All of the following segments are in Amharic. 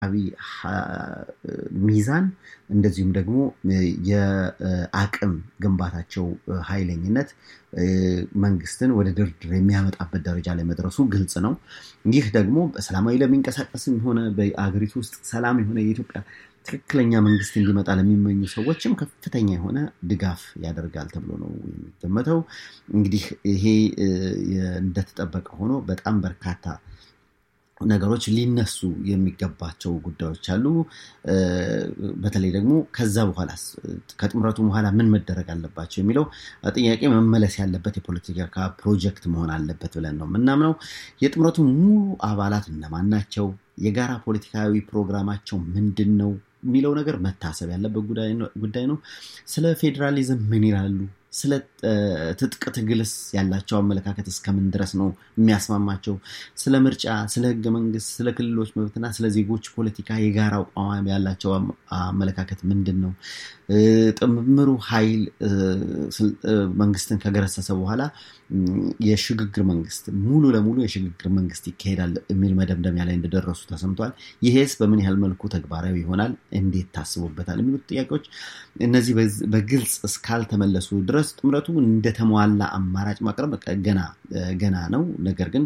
ሚዛን እንደዚሁም ደግሞ የአቅም ግንባታቸው ኃይለኝነት መንግስትን ወደ ድርድር የሚያመጣበት ደረጃ ላይ መድረሱ ግልጽ ነው። ይህ ደግሞ በሰላማዊ ለሚንቀሳቀስም ሆነ በአገሪቱ ውስጥ ሰላም የሆነ የኢትዮጵያ ትክክለኛ መንግስት እንዲመጣ ለሚመኙ ሰዎችም ከፍተኛ የሆነ ድጋፍ ያደርጋል ተብሎ ነው የሚገመተው። እንግዲህ ይሄ እንደተጠበቀ ሆኖ በጣም በርካታ ነገሮች ሊነሱ የሚገባቸው ጉዳዮች አሉ። በተለይ ደግሞ ከዛ በኋላ ከጥምረቱ በኋላ ምን መደረግ አለባቸው የሚለው ጥያቄ መመለስ ያለበት የፖለቲካ ፕሮጀክት መሆን አለበት ብለን ነው የምናምነው። የጥምረቱ ሙሉ አባላት እነማን ናቸው? የጋራ ፖለቲካዊ ፕሮግራማቸው ምንድን ነው የሚለው ነገር መታሰብ ያለበት ጉዳይ ነው። ስለ ፌዴራሊዝም ምን ይላሉ? ስለ ትጥቅ ትግልስ ያላቸው አመለካከት እስከምን ድረስ ነው የሚያስማማቸው? ስለ ምርጫ፣ ስለ ህገ መንግስት፣ ስለ ክልሎች መብትና ስለ ዜጎች ፖለቲካ የጋራ አቋም ያላቸው አመለካከት ምንድን ነው? ጥምሩ ኃይል መንግስትን ከገረሰሰ በኋላ የሽግግር መንግስት ሙሉ ለሙሉ የሽግግር መንግስት ይካሄዳል የሚል መደምደሚያ ላይ እንደደረሱ ተሰምቷል። ይሄስ በምን ያህል መልኩ ተግባራዊ ይሆናል? እንዴት ታስቦበታል? የሚሉት ጥያቄዎች እነዚህ በግልጽ እስካልተመለሱ ድረስ ጥምረቱ እንደተሟላ አማራጭ ማቅረብ ገና ገና ነው። ነገር ግን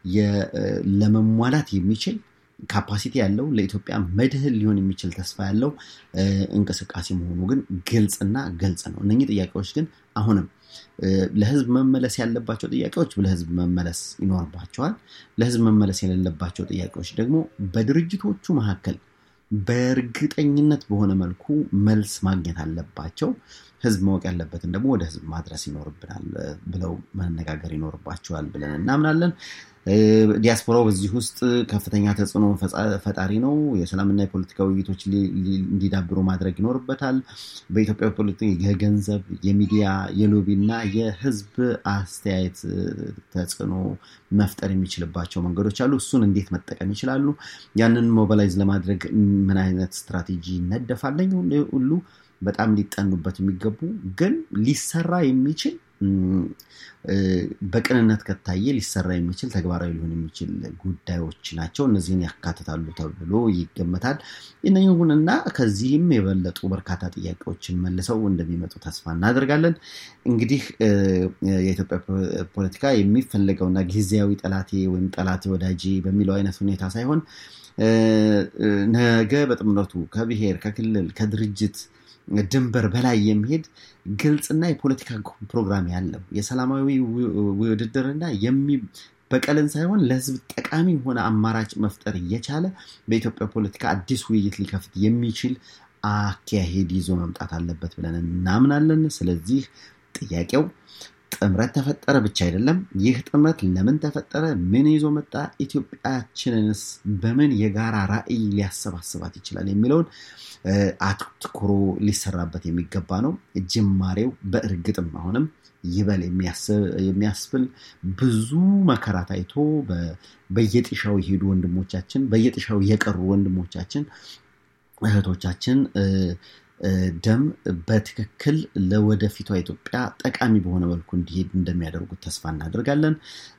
ለመሟላት የሚችል ካፓሲቲ ያለው ለኢትዮጵያ መድህን ሊሆን የሚችል ተስፋ ያለው እንቅስቃሴ መሆኑ ግን ግልጽና ግልጽ ነው። እነኚህ ጥያቄዎች ግን አሁንም ለህዝብ መመለስ ያለባቸው ጥያቄዎች ለህዝብ መመለስ ይኖርባቸዋል። ለህዝብ መመለስ የሌለባቸው ጥያቄዎች ደግሞ በድርጅቶቹ መካከል በእርግጠኝነት በሆነ መልኩ መልስ ማግኘት አለባቸው። ህዝብ ማወቅ ያለበትን ደግሞ ወደ ህዝብ ማድረስ ይኖርብናል ብለው መነጋገር ይኖርባቸዋል ብለን እናምናለን። ዲያስፖራው በዚህ ውስጥ ከፍተኛ ተጽዕኖ ፈጣሪ ነው። የሰላምና የፖለቲካ ውይይቶች እንዲዳብሩ ማድረግ ይኖርበታል። በኢትዮጵያ ፖለቲካ የገንዘብ፣ የሚዲያ፣ የሎቢ እና የህዝብ አስተያየት ተጽዕኖ መፍጠር የሚችልባቸው መንገዶች አሉ። እሱን እንዴት መጠቀም ይችላሉ? ያንን ሞባላይዝ ለማድረግ ምን አይነት ስትራቴጂ ይነደፋለኝ ሁሉ በጣም ሊጠኑበት የሚገቡ ግን ሊሰራ የሚችል በቅንነት ከታየ ሊሰራ የሚችል ተግባራዊ ሊሆን የሚችል ጉዳዮች ናቸው። እነዚህን ያካትታሉ ተብሎ ይገመታል። ይሁንና ከዚህም የበለጡ በርካታ ጥያቄዎችን መልሰው እንደሚመጡ ተስፋ እናደርጋለን። እንግዲህ የኢትዮጵያ ፖለቲካ የሚፈለገውና ጊዜያዊ ጠላቴ ወይም ጠላቴ ወዳጄ በሚለው አይነት ሁኔታ ሳይሆን ነገ በጥምረቱ ከብሔር፣ ከክልል፣ ከድርጅት ድንበር በላይ የሚሄድ ግልጽና የፖለቲካ ፕሮግራም ያለው የሰላማዊ ውድድርና በቀልን ሳይሆን ለህዝብ ጠቃሚ የሆነ አማራጭ መፍጠር እየቻለ በኢትዮጵያ ፖለቲካ አዲስ ውይይት ሊከፍት የሚችል አካሄድ ይዞ መምጣት አለበት ብለን እናምናለን። ስለዚህ ጥያቄው ጥምረት ተፈጠረ ብቻ አይደለም። ይህ ጥምረት ለምን ተፈጠረ? ምን ይዞ መጣ? ኢትዮጵያችንንስ በምን የጋራ ራዕይ ሊያሰባስባት ይችላል የሚለውን አትኩሮ ሊሰራበት የሚገባ ነው። ጅማሬው በእርግጥም አሁንም ይበል የሚያስብል ብዙ መከራ ታይቶ በየጥሻው የሄዱ ወንድሞቻችን፣ በየጥሻው የቀሩ ወንድሞቻችን እህቶቻችን ደም በትክክል ለወደፊቷ ኢትዮጵያ ጠቃሚ በሆነ መልኩ እንዲሄድ እንደሚያደርጉት ተስፋ እናደርጋለን።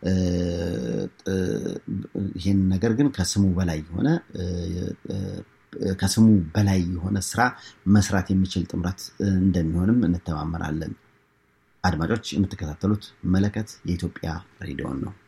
ይህን ነገር ግን ከስሙ በላይ የሆነ ከስሙ በላይ የሆነ ስራ መስራት የሚችል ጥምረት እንደሚሆንም እንተማመናለን። አድማጮች የምትከታተሉት መለከት የኢትዮጵያ ሬዲዮን ነው።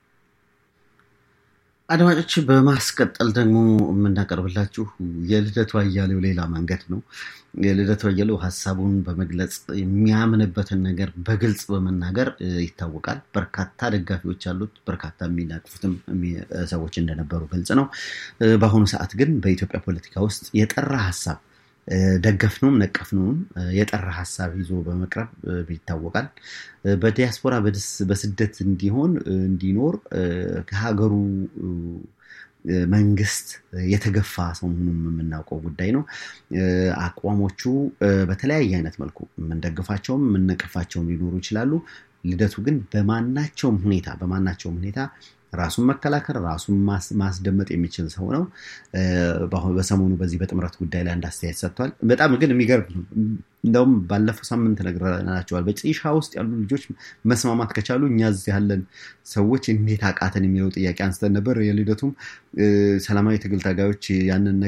አድማጮች በማስቀጠል ደግሞ የምናቀርብላችሁ የልደቱ አያሌው ሌላ መንገድ ነው። የልደቱ አያሌው ሀሳቡን በመግለጽ የሚያምንበትን ነገር በግልጽ በመናገር ይታወቃል። በርካታ ደጋፊዎች አሉት። በርካታ የሚናቅፉትም ሰዎች እንደነበሩ ግልጽ ነው። በአሁኑ ሰዓት ግን በኢትዮጵያ ፖለቲካ ውስጥ የጠራ ሀሳብ ደገፍነውም ነቀፍነውም የጠራ ሀሳብ ይዞ በመቅረብ ይታወቃል። በዲያስፖራ በስደት እንዲሆን እንዲኖር ከሀገሩ መንግስት የተገፋ ሰው መሆኑን የምናውቀው ጉዳይ ነው። አቋሞቹ በተለያየ አይነት መልኩ የምንደግፋቸውም የምንነቅፋቸውም ሊኖሩ ይችላሉ። ልደቱ ግን በማናቸውም ሁኔታ በማናቸውም ሁኔታ ራሱን መከላከል ራሱን ማስደመጥ የሚችል ሰው ነው። በሰሞኑ በዚህ በጥምረት ጉዳይ ላይ አንድ አስተያየት ሰጥቷል። በጣም ግን የሚገርም ነው። እንደውም ባለፈው ሳምንት ነግረናቸዋል። በጭሻ ውስጥ ያሉ ልጆች መስማማት ከቻሉ እኛ እዚህ ያለን ሰዎች እንዴት አቃተን የሚለው ጥያቄ አንስተን ነበር። የልደቱም ሰላማዊ ትግል ታጋዮች ያንን